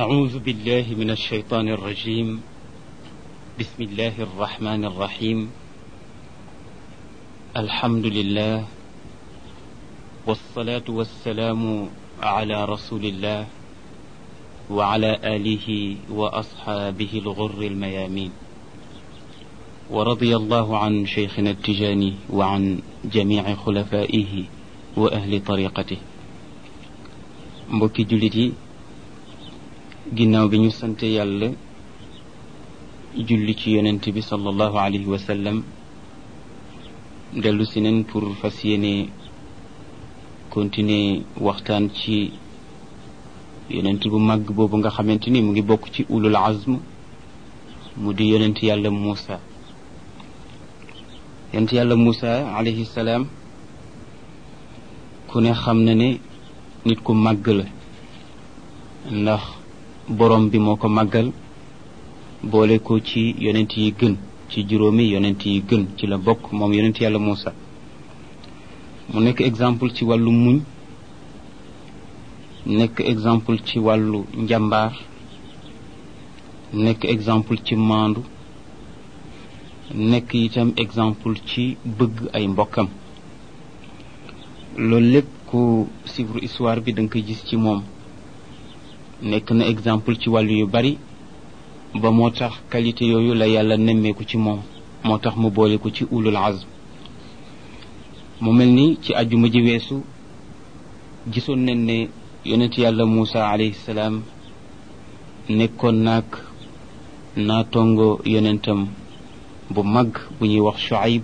أعوذ بالله من الشيطان الرجيم بسم الله الرحمن الرحيم الحمد لله والصلاة والسلام على رسول الله وعلى آله وأصحابه الغر الميامين ورضي الله عن شيخنا التجاني وعن جميع خلفائه وأهل طريقته mbokki jullit yi ginnaaw bi ñu sante yàlla julli ci yonent bi sallallahu alayhi wa sallam dellu si nen pour fas yéene continuer waxtaan ci yonent bu màgg boobu nga xamante ni mu ngi bokk ci ulul azm mu di yonent yàlla Muusa yonent yàlla Muusa alayhi salaam ku ne xam na ne nit ku màgg la ndax borom bi moo ko màggal boole ko ci yonent yi gën ci juróomi yonent yi gën ci la bokk moom yonent yàlla Muusa mu nekk exemple ci wàllu muñ nekk exemple ci wàllu njàmbaar nekk exemple ci maandu nekk itam exemple ci bëgg ay mbokkam loolu lépp ku suivre histoire bi da nga koy gis ci moom nekk na exemple ci wàllu yu bari ba moo tax qualité yooyu la yàlla nemmeeku ci moom moo tax mu boole ko ci ulul azm mu mel ni ci àjjuma ji weesu gisoon nañ ne yonent yàlla Muusa alayhi salaam nekkoon naag naa tongo yonentam bu mag bu ñuy wax Shuaib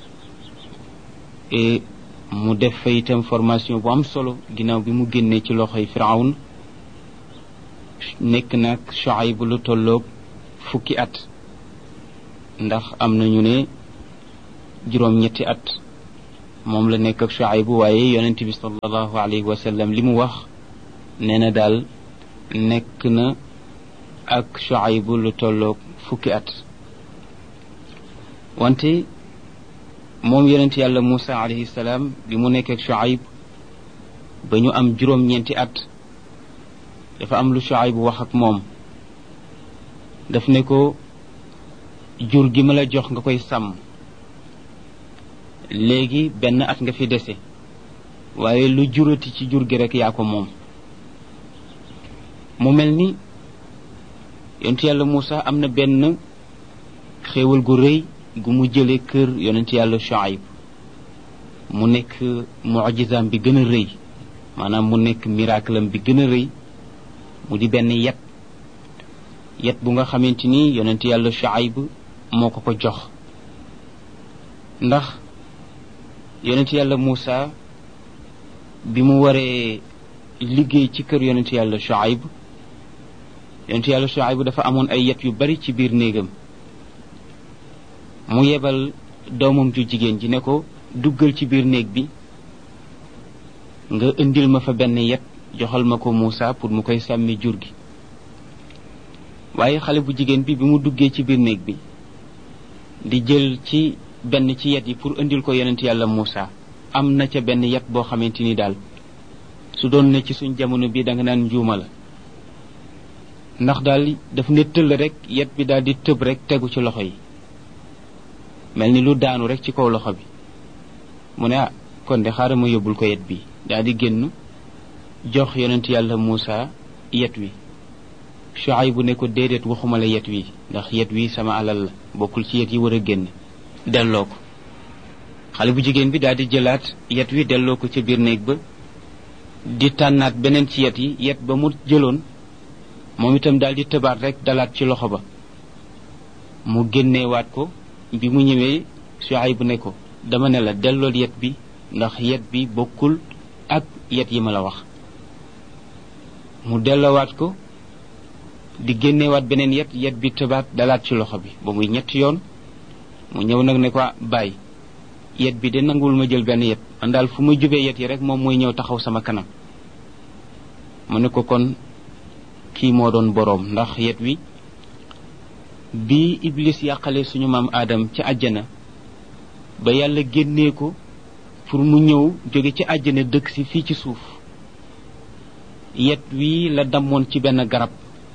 et mu def fa itam formation bu am solo ginnaaw bi mu génnee ci loxoy Firawn nekk nag Shuayb lu tolloog fukki at ndax am na ñu ne juróom-ñetti at moom la nekk ak Shuayb waaye yonent bi sallallahu alayhi wa sallam li mu wax nee na daal nekk na ak Shuayb lu tolloog fukki at wante moom yonent yàlla Muusa alayhi salaam bi mu nekk ak Shuayb ba ñu am juróom-ñeenti at dafa am lu Shuayb bu wax ak moom daf ne ko jur gi ma la jox nga koy sàmm léegi benn at nga fi dese waaye lu jurati ci jur gi rek yaa ko moom mu mel ni yonent yàlla Muusa am na benn xéewal gu rëy gu mu jële kër yonent yàlla Shuayb mu nekk mujizaam bi gën a rëy maanaam mu nekk miracle am bi gën a rëy mu di benn yet yet bu nga xamante ni yonent yàlla Shuayb moo ko ko jox ndax yonent yàlla Muusa bi mu waree liggéey ci kër yonent yàlla Shuayb yonent yàlla Shuayb dafa amoon ay yet yu bari ci biir néegam mu yebal doomam ju jigéen ji ne ko duggal ci biir néeg bi nga indil ma fa benn yet joxal ma ko Muusa pour mu koy sàmmi jur gi waaye xale bu jigéen bi bi mu duggee ci biir néeg bi di jël ci benn ci yet yi pour indil ko yonent yàlla Muusa am na ca benn yet boo xamante ni daal su doon ne ci suñ jamono bi da nga naan njuuma la ndax daal daf ne tëll rek yet bi daal di tëb rek tegu ci loxo yi mel ni lu daanu rek ci kaw loxo bi mu ne ah kon de xaaral ma yóbbul ko yet bi daal di génn jox yonent yàlla Muusa yet wi Shuayb bu ne ko déedéet waxuma la yet wi ndax yet wi sama alal la bokkul ci yet yi war a génn delloo ko xale bu jigéen bi daal di jëlaat yet wi delloo ko ca biir néeg ba di tànnaat beneen ci yet yi yet ba mu jëloon moom itam daal di tëbaat rek dalaat ci loxo ba mu génneewaat ko bi mu ñëwee Shuayb bu ne ko dama ne la dellool yet bi ndax yet bi bokkul ak yet yi ma la wax mu delloowaat ko di génneewaat beneen yet yet bi tëbaat dalaat ci loxo bi ba muy ñetti yoon mu ñëw nag ne ko bàyyi yet bi de nanguwul ma jël benn yet man daal fu ma jubee yet yi rek moom mooy ñëw taxaw sama kanam mu ne ko kon kii moo doon boroom ndax yet wi bi iblis yàqale suñu maam aadam ci àjjana ba yàlla génnee ko pour mu ñëw jóge ci àjjana dëkk si fii ci suuf yet wi la dammoon ci benn garab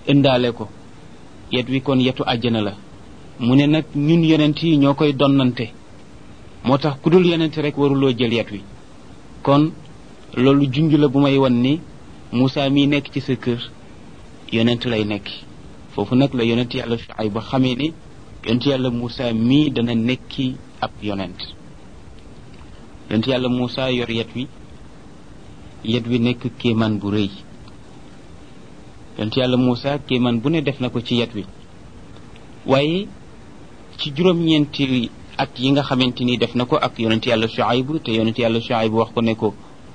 ëndaale ko yet wi kon yetu àjjana la mu ne nag ñun yonent yi ñoo koy donnante moo tax ku dul yonent rek waruloo jël yet wi kon loolu junj la bu may wan ni Moussa mii nekk ci sa kër yonent lay nekk foofu nag la yonent yàlla Shuayb ba xamee ni yonent yàlla Moussa mii dana nekki ab yonent yonent yàlla Moussa yor yet wi yet wi nekk kéemaan bu rëy yonent yàlla Moussa kéemaan bu ne def na ko ci yet wi waaye ci juróom-ñeenti at yi nga xamante ni def na ko ak yonent yàlla Shuayb te yonent yàlla Shuayb wax ko ne ko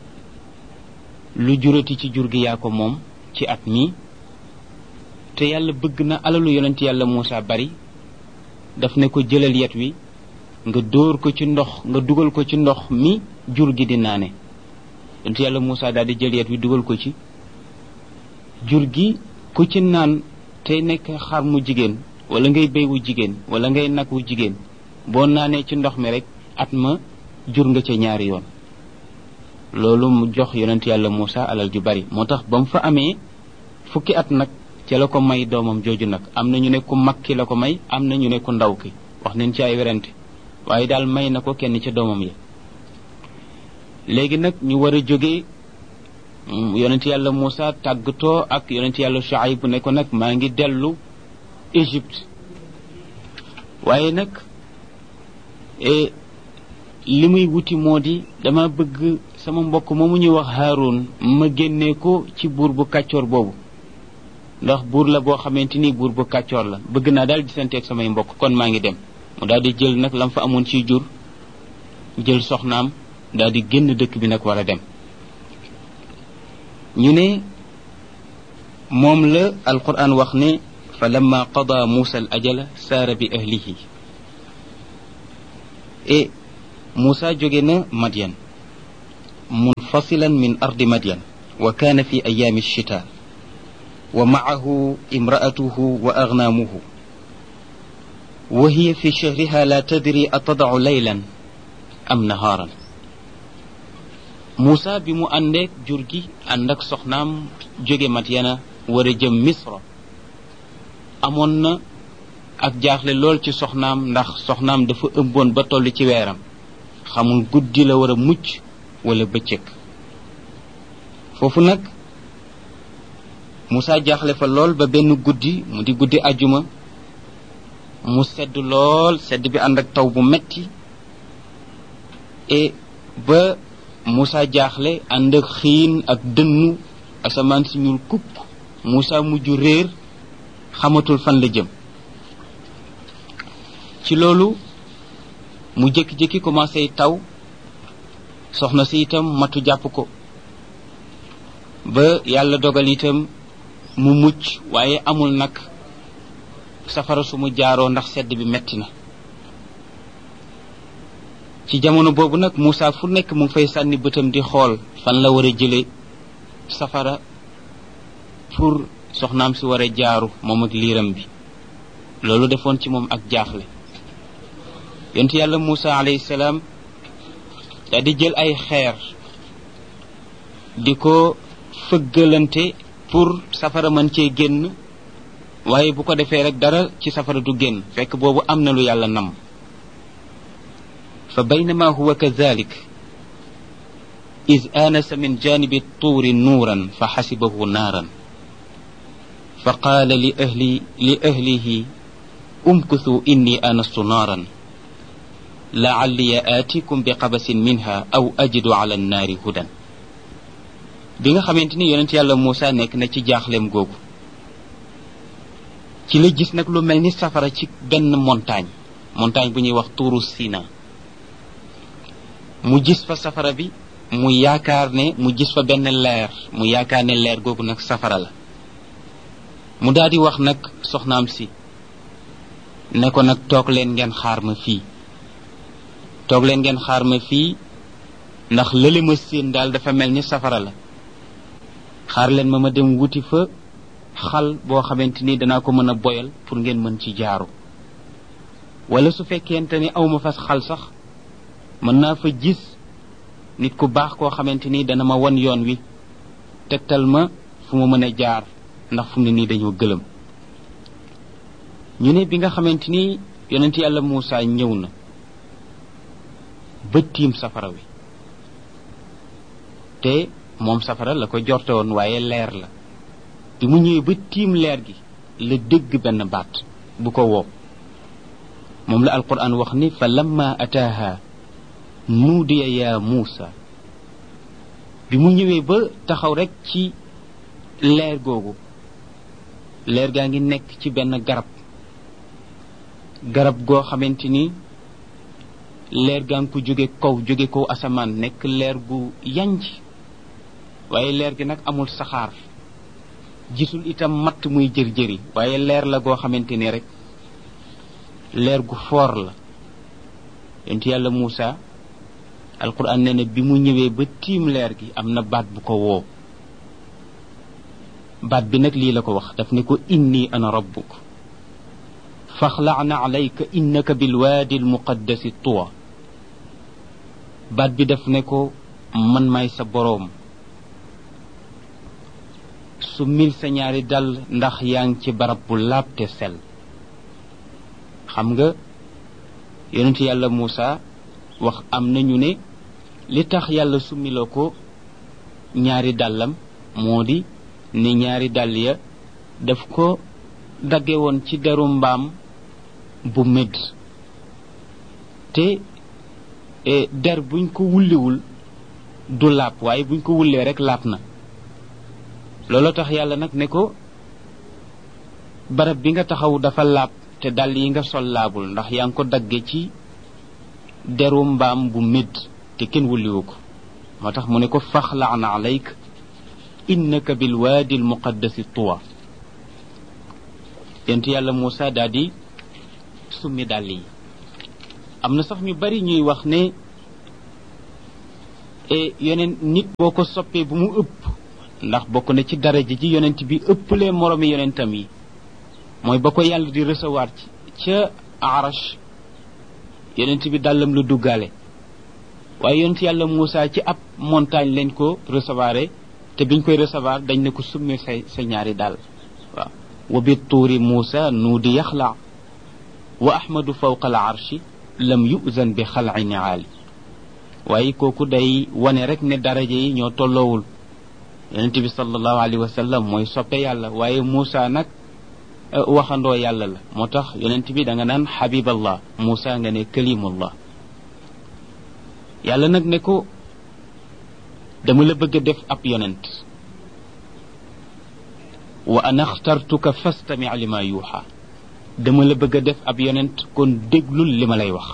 lu jurati ci jur gi yaa ko moom ci at mi te yàlla bëgg na alalu yonent yàlla Moussa bari daf ne ko jëlal yet wi nga dóor ko ci ndox nga dugal ko ci ndox mi jur gi di naane yonent yàlla Moussa daal di jël yet wi dugal ko ci jur gi ku ci naan tey nekk xar mu jigéen wala ngay béy wu jigéen wala ngay nag wu jigéen boo naanee ci ndox mi rek at ma jur nga ca ñaari yoon loolu mu jox yonent yàlla Moussa alal ju bari moo tax ba mu fa amee fukki at nag ca la ko may doomam jooju nag am na ñu ne ku mag ki la ko may am na ñu ne ku ndaw ki wax nañ ci ay werante waaye daal may na ko kenn ca doomam yi léegi nag ñu war a jóge yonent yàlla Moussa tàggatoo ak yonent yàlla Shuayb bu ne ko nag maa ngi dellu Égypte waaye nag li muy wuti moo di dama bëgg sama mbokk moomu ñuy wax Haroun ma génnee ko ci buur bu kàccoor boobu ndax buur la boo xamante ni buur bu kàccoor la bëgg naa daal gisante ak samay mbokk kon maa ngi dem mu daal di jël nag lam fa amoon ciy jur jël soxnaam daal di génn dëkk bi nag war a dem ñu ne moom la alquran wax ne fa lamma qada muusa al ajala saara bi ahlihi e muusa jóge na madyan munfasilan min ardi madyan wa kaana fi ayaami alchita wa maahu imraatuhu wa agnaamuhu wa hiya fi shahriha la tadri atadacu laylan am nahaaran Moussa bi mu àndeek jur gi ànd ak soxnaam jóge Madyana war a jëm Misra amoon na ak jaaxle lool ci soxnaam ndax soxnaam dafa ëmboon ba toll ci weeram xamul guddi la war a mucc wala bëccëg foofu nag Moussa jaaxle fa lool ba benn guddi mu di guddi ajuma mu sedd lool sedd bi ànd ak taw bu metti et ba Moussa jaaxle ànd ak xiin ak dënnu asamaan si ñuul kukk Moussa mujj réer xamatul fan la jëm ci loolu mu jékki-jékki commencé taw soxna si itam matu jàpp ko ba yàlla dogal itam mu mucc waaye amul nag safara su mu jaaroo ndax sedd bi metti na ci jamono boobu nag Moussa fu nekk mu ngi fay sànni bëtam di xool fan la war a jële safara pour soxnaam si war a jaaru moom ak liiram bi loolu defoon ci moom ak jaaxle yonent yàlla Moussa alayhi salaam daal di jël ay xeer di ko fëggalante pour safara mën cee génn waaye bu ko defee rek dara ci safara du génn fekk boobu am na lu yàlla nam fa baynama huwa kadalik إذ آنس من جانب الطور نورا فحسبه نارا فقال لأهلي لأهله امكثوا إني آنست نارا لعلي آتيكم بقبس منها أو أجد على النار هدى bi nga xamante ni yonent yàlla Moussa nekk na ci jaaxleem googu ci la gis nag lu mel ni safara ci benn montagne montagne bu ñuy wax tuuru Sina mu gis fa safara bi mu yaakaar ne mu gis fa benn leer mu yaakaar ne leer googu nag safara la mu daal di wax nag soxnaam si ne ko nag toog leen ngeen xaar ma fii toog leen ngeen xaar ma fii ndax lële ma séen daal dafa mel ni safara la xaar leen ma ma dem wuti fa xal boo xamante ni danaa ko mën a boyal pour ngeen mën ci jaaru wala su fekkente ni awma fas xal sax mën naa fa gis nit ku baax koo xamante ni dana ma wan yoon wi tegtal ma fu ma mën a jaar ndax fu mu ne nii dañoo gëlëm ñu ne bi nga xamante ni yonent yàlla Muusa ñëw na ba tiim safara wi te moom safara la ko jorte woon waaye leer la bi mu ñëwee ba tiim leer gi la dégg benn baat bu ko woo moom la alquran wax ni fa lamma ataaha nuudiya yaa muusa bi mu ñëwee ba taxaw rek ci leer googu leer gaa ngi nekk ci benn garab garab goo xamante ni leer gaa ngi ko jóge kaw jóge kaw asamaan nekk leer gu yanj waaye leer gi nag amul saxaar gisul itam matt muy jër-jëri waaye leer la goo xamante ni rek leer gu foor la yonent yàlla Muusa alquran nee na bi mu ñëwee ba tiim leer gi am na baat bu ko woo baat bi nag lii la ko wax daf ne ko inni ana rabbuk faxla'na alayka innaka bilwaadi almuqaddasi tuwa baat bi daf ne ko man maay sa boroom su mil sa ñaari dal ndax yaa ngi ci barab bu laab te sel xam nga yonent yàlla Muusa wax am nañu ne li tax yàlla summiloo ko ñaari dàllam moo di ne ñaari dàll ya daf ko dagge woon ci deru mbaam bu médd te der buñ ko wulliwul du laab waaye buñ ko wullee rek laab na looloo tax yàlla nag ne ko barab bi nga taxaw dafa laab te dàll yi nga sol laabul ndax yaa ngi ko dagge ci deru mbaam bu médd te kenn wulliwu ko moo tax mu ne ko faxlaana alayk innaka bilwaadi almuqaddasi tuwa yent yàlla Muusa daal di summi dàll yi am na sax ñu bari ñuy wax ne yeneen nit boo ko soppee bu mu ëpp ndax bokk na ci daraja ji yonent bi ëpplee moroomi yonentam yi mooy ba ko yàlla di recevoir ci ca arash yonent bi dàllam la duggaale waaye yonent yàlla Muusa ci ab montagne leen ko recevoir te biñ koy recevoir dañ ne ko summi say sa ñaari dàll waaw wa bi tuuri Muusa nuudi yaxla wa ahmadu fawqa al arshi lam yuzan bi xalci niaali waaye kooku day wane rek ne daraja yi ñoo tolloowul yonent bi sallallahu alayhi wa sallam mooy soppe yàlla waaye Muusa nag waxandoo yàlla la moo tax yonent bi da nga naan xabiballah Muusa nga ne kalimullah yàlla nag ne ko dama la bëgg a def ab yonent wa ana axtartuka fastami lima yuuxa dama la bëgg a def ab yonent kon déglul li ma lay wax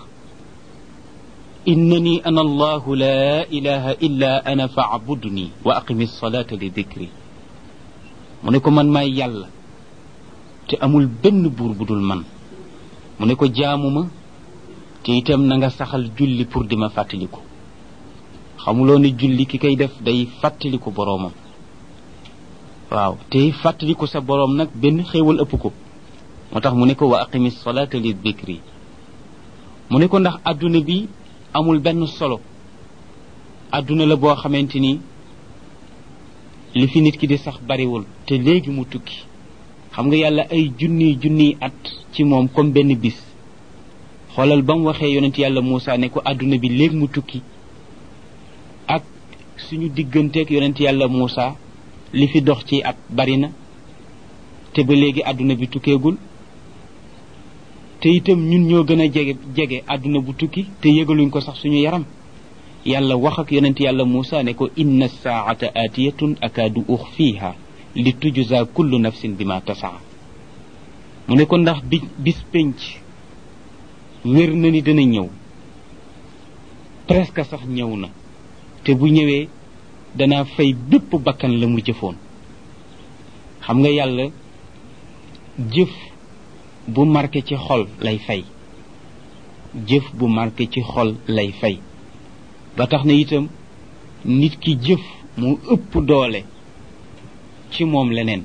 innani ana allahu la ilaha illa ana faabudni wa aqimi salata li dikri mu ne ko man maay yàlla te amul benn buur bu dul man mu ne ko jaamuma te itam na nga saxal julli pour di ma fàttaliku xamuloo ne julli ki koy def day fàttaliku boroomam waaw te fàttaliku sa boroom nag benn xéewal ëpp ko moo tax mu ne ko wa aqimi salata li dikri mu ne ko ndax adduna bi amul benn solo adduna la boo xamante ni li fi nit ki di sax bariwul te léegi mu tukki xam nga yàlla ay junniy junniy at ci moom comme benn bis xoolal ba mu waxee yonent yàlla Muusa ne ko adduna bi léegi mu tukki ak suñu digganteeg yonent yàlla Muusa li fi dox ci at bari na te ba léegi adduna bi tukkeegul te itam ñun ñoo gën a jege jege àdduna bu tukki te yëgaluñ ko sax suñu yaram yàlla wax ak yonent yàlla Muusa ne ko inna saata aatiyatun akaadu uxfiiha li tujza kullu nafsin bima tasaa mu ne ko ndax bi bis penc wér na ni dana ñëw presque sax ñëw na te bu ñëwee danaa fay bépp bakkan la mu jëfoon xam nga yàlla jëf bu marqué ci xol lay fay jëf bu marqué ci xol lay fay ba tax na itam nit ki jëf mu ëpp doole ci moom leneen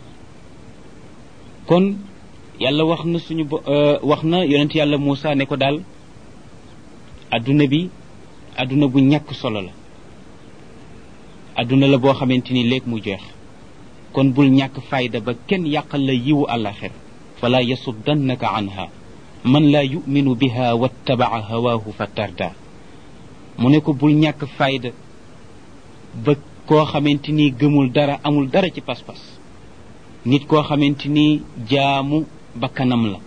kon yàlla wax na suñu wax na yonent yàlla Muusa ne ko daal adduna bi adduna bu ñàkk solo la adduna la boo xamante ni léeg mu jeex kon bul ñàkk fayda ba kenn yàqal la yiwu àllaxir fala yasuddannaka anha man laa yuminu biha wattabaca hawaahu fa tarda mu ne ko bul ñàkk fayda ba koo xamante ni gëmul dara amul dara ci pas-pas nit koo xamante ni jaamu bakkanam la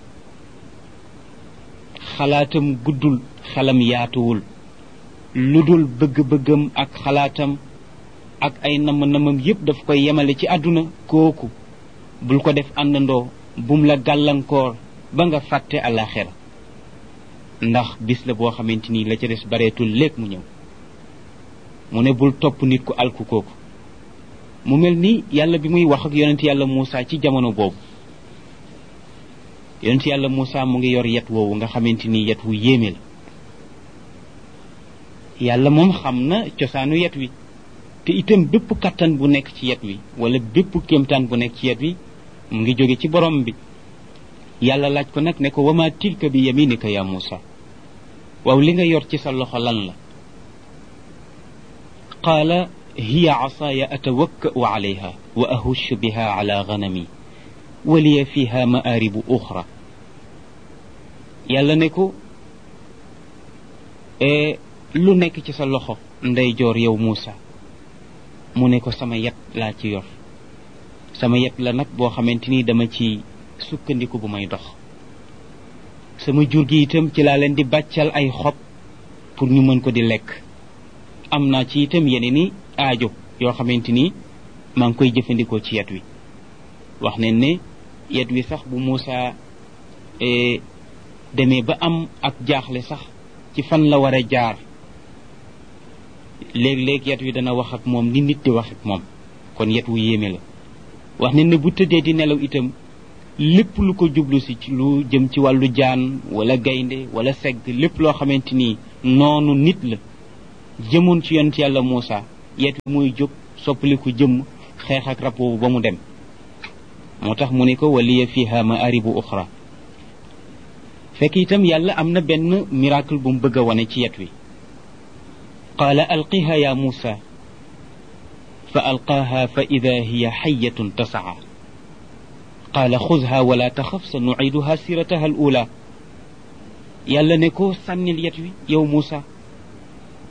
xalaatam guddul xelam yaatuwul lu dul bëgg-bëggam ak xalaatam ak ay namm-namam yépp daf koy yemale ci àdduna kooku bul ko def àndandoo bum la gàllankoor ba nga fàtte àllaaxira ndax bis la boo xamante ni la ca des bareetul léeg mu ñëw mu ne bul topp nit ku alku kooku mu mel ni yàlla bi muy wax ak yonent yàlla Muusa ci jamono boobu yonent yàlla Muusa mu ngi yor yet woowu nga xamante ni yet wu yéeme la yàlla moom xam na cosaanu yet wi te itam bépp kattan bu nekk ci yet wi wala bépp kéemtaan bu nekk ci yet wi mu ngi jóge ci borom bi yàlla laaj ko nag ne ko wama tilka bi yaminika ya Muusa waaw li nga yor ci sa loxo lan la qaala hiya asaaya atawakka'u alayha wa ahushu biha ala ganami wa liya fiha ma'aaribu uxra yàlla ne ko lu nekk ci sa loxo ndeyjoor yow Muusa mu ne ko sama yet laa ci yor sama yet la nag boo xamante ni dama ci sukkandiku bu may dox sama jur gi itam ci laa leen di bàccal ay xob pour ñu mën ko di lekk am naa ci itam yeneen i aajo yoo xamante ni maa ngi koy jëfandikoo ci yet wi wax ne ne yet wi sax bu Muusa demee ba am ak jaaxle sax ci fan la war a jaar léeg-léeg yet wi dana wax ak moom ni nit di wax ak moom kon yet wu yéeme la wax ne ne bu tëddee di nelaw itam lépp lu ko jublu si lu jëm ci wàllu jaan wala gaynde wala segg lépp loo xamante ni noonu nit la jëmoon ci yonent yàlla Muusa yet wi muy jóg soppaliku jëmm xeex ak rab boobu ba mu dem moo tax mu ne ko waliya fiha maaribu uxra fekk itam yàlla am na benn miracle bu mu bëgg a wane ci yet wi qaala alqiha ya Muusa fa alqaaha fa ida hiya xayatun tasaa qaala xuzha wala taxaf sa nuciduha sirataha al ula yàlla ne ko sànnil yet wi yow Muusa